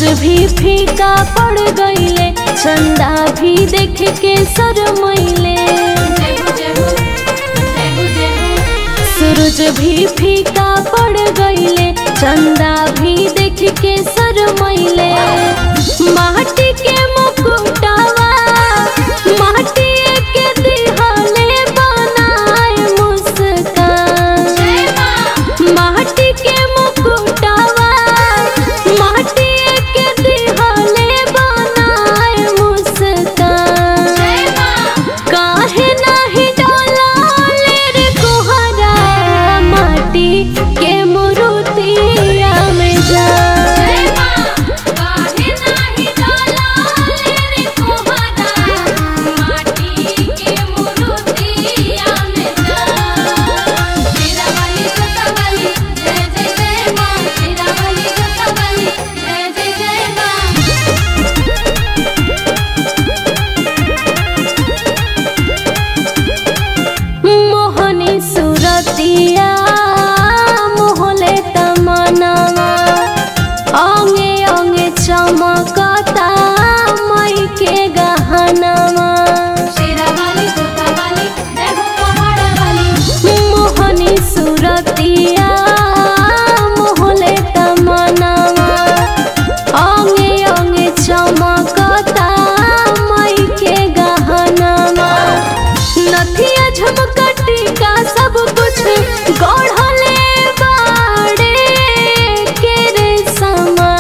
भी फीका पड़ गईले चंदा भी देख के शरमैले सूरज भी फीका पड़ गईले चंदा भी देख के शरमैले माटी के मुकुटावा माटी के दिहले बनाए मुस्कान माटी के मुकुटावा माटी के दिहले बनाए मुस्कान काहे नाही डोलाले रे कोहरा माटी के मुरुतिया में जा मोहनी सुरतिया मोहले तमनावा अंगे अंगे चमकता मई के गहनावा मोहनी सुरतिया मोहले तमनावा अंगे अंगे चमकता मई के गहनावा नथिया झमकटी का सब कुछ गढ़ले बाड़े के रे समा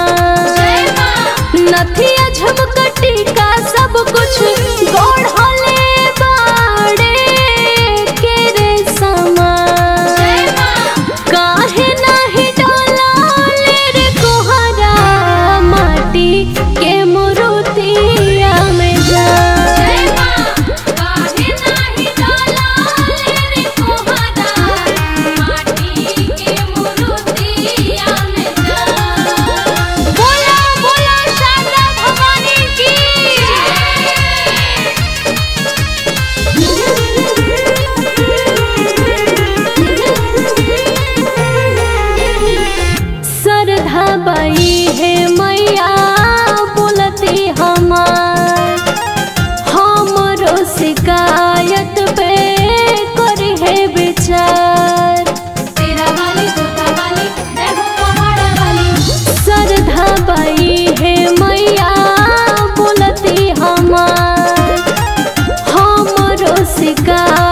नथिया झमकटी का सब कुछ गढ़ले बाड़े के रे समा काहे नाही डोलाले रे कोहरा माटी के मुरुतिया में जा बोला बोला शारदा भवानी की सरधा बाई है मैया बोलती हमार हमरो शिकायत पे करे है विचार सरधा बाई है मैया बोलती हमार हमरो शिकायत